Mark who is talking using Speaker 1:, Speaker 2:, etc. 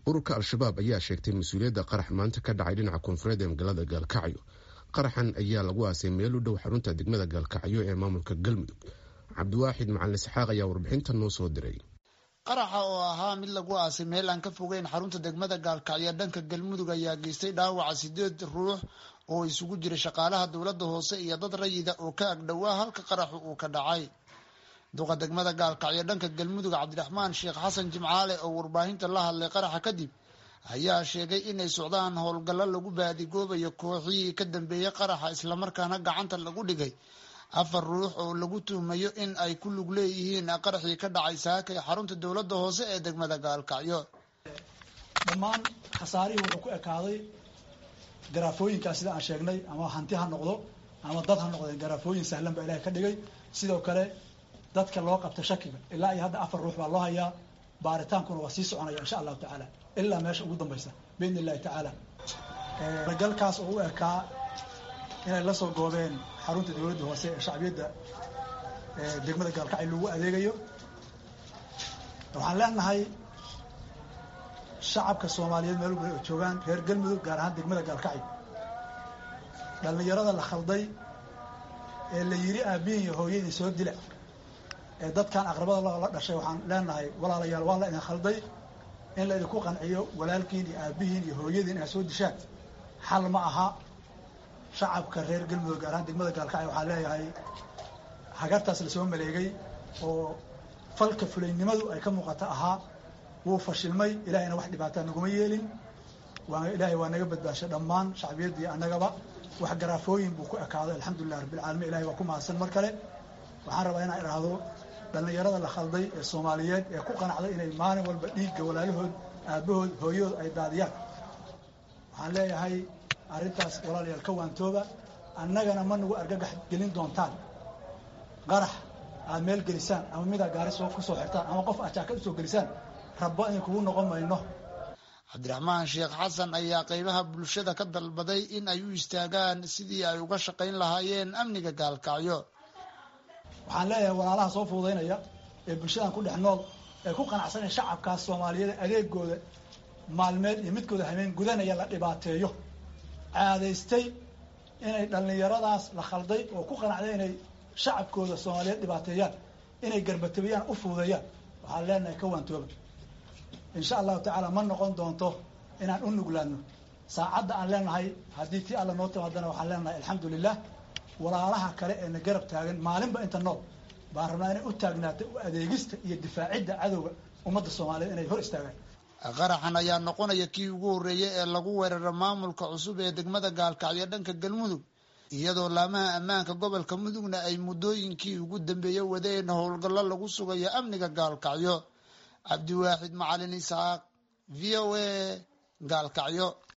Speaker 1: ururka al-shabaab ayaa sheegtay mas-uuliyadda qarax maanta ka dhacay dhinaca koonfureed ee magaalada gaalkacyo qaraxan ayaa lagu aasay meel u dhow xarunta degmada gaalkacyo ee maamulka galmudug cabdiwaaxid macalin isxaaq ayaa warbixintan noo soo diray
Speaker 2: qaraxa oo ahaa mid lagu aasay meel aan ka fogeyn xarunta degmada gaalkacyo dhanka galmudug ayaa geystay dhaawaca sideed ruux oo isugu jira shaqaalaha dowladda hoose iyo dad rayida oo ka agdhowaa halka qaraxu uu ka dhacay duqa degmada gaalkacyo dhanka galmudug cabdiraxmaan sheekh xasan jimcaale oo warbaahinta la hadlay qaraxa kadib ayaa sheegay inay socdaan howlgallo lagu baadigoobayo kooxihii ka dambeeyey qaraxa islamarkaana gacanta lagu dhigay afar ruux oo lagu tuhmayo in ay ku lug leeyihiin qaraxii ka dhacay saaka ee xarunta dowladda hoose ee degmada gaalkacyo
Speaker 3: dhammaan khasaarihii wuxuu ku ekaaday garaafooyinkaas sida aan sheegnay ama hanti ha noqdo ama dad ha noqdeen garaafooyin sahlan baa ilahay ka dhigay sidoo kale dadka loo qabta shakiga ilaa iyo hadda afar ruux baa loo hayaa baaritaankuna waa sii soconaya insha allahu tacaala ilaa meesha ugu dambaysa biidni illahi tacaala galkaas oo u ekaa inay la soo goobeen xarunta dowladda hoose ee shacbiyadda degmada gaalkacyo lagu adeegayo waxaan leenahay shacabka soomaaliyeed meel walba oo joogaan reer galmudug gaar ahaan degmada gaalkacyo dhallinyarada la khalday ee la yiri aabihin iyo hooyadii soo dila ee dadkan aqrabada la dhashay waxaan leenahay walaalayaal waa la idin khalday in la idinku qanciyo walaalkiin iyo aabihiin iyo hooyadiin inaad soo dishaan xal ma aha shacabka reer galmudug gaar ahaan degmada gaalkacyo waxaa leeyahay hagartaas lasoo maleegay oo falka fulaynimadu ay ka muuqata ahaa wuu fashilmay ilahayna wax dhibaataa naguma yeelin waa ilaahay waa naga badbaashay dhammaan shacbiyaddii annagaba wax garaafooyin buu ku ekaaday alxamdulilah rabbilcaalamiin ilahay waa ku mahadsan mar kale waxaan rabaa inaan idhaahdo dhallinyarada la khalday ee soomaaliyeed ee ku qanacday inay maalin walba dhiigga walaalahood aabahood hooyahood ay daadiyaan waxaan leeyahay arrintaas walaalayaal ka waantooba annagana ma nagu argagax gelin doontaan qarax aad meel gelisaan ama midaa gaari soo ku soo xirtaan ama qof aad jaakad usoo gelisaan rabbo in kugu noqon mayno
Speaker 2: cabdiraxmaan sheekh xasan ayaa qeybaha bulshada ka dalbaday in ay u istaagaan sidii ay uga shaqayn lahaayeen amniga gaalkacyo
Speaker 3: waxaan leeyahay walaalaha soo fuudaynaya ee bulshadan ku dhex nool ee ku qanacsanaya shacabkaas soomaaliyeed adeegooda maalmeed iyo midkooda hameen gudanaya la dhibaateeyo caadaystay inay dhallinyaradaas la khalday oo ku qanacday inay shacabkooda soomaaliyeed dhibaateeyaan inay garbatabiyaan u fuudeeyaan waxaan leenahay ka waantooba insha allahu tacaala ma noqon doonto inaan u nuglaano saacadda aan leenahay haddii tii alla noo timaadana waxaan leenahay alxamdu lilah walaalaha kale ee na garab taagan maalinba inta nool baan rabnaa inay u taagnaato u adeegista iyo difaacidda cadowga ummadda soomaaliyeed inay hor istaagaan
Speaker 2: qaraxan ayaa noqonaya kii ugu horreeyay ee lagu weeraro maamulka cusub ee degmada gaalkacyo dhanka galmudug iyadoo laamaha ammaanka gobolka mudugna ay muddooyinkii ugu dambeeyey wadeen howlgallo lagu sugayo amniga gaalkacyo cabdiwaaxid macalin isaaq v o a gaalkacyo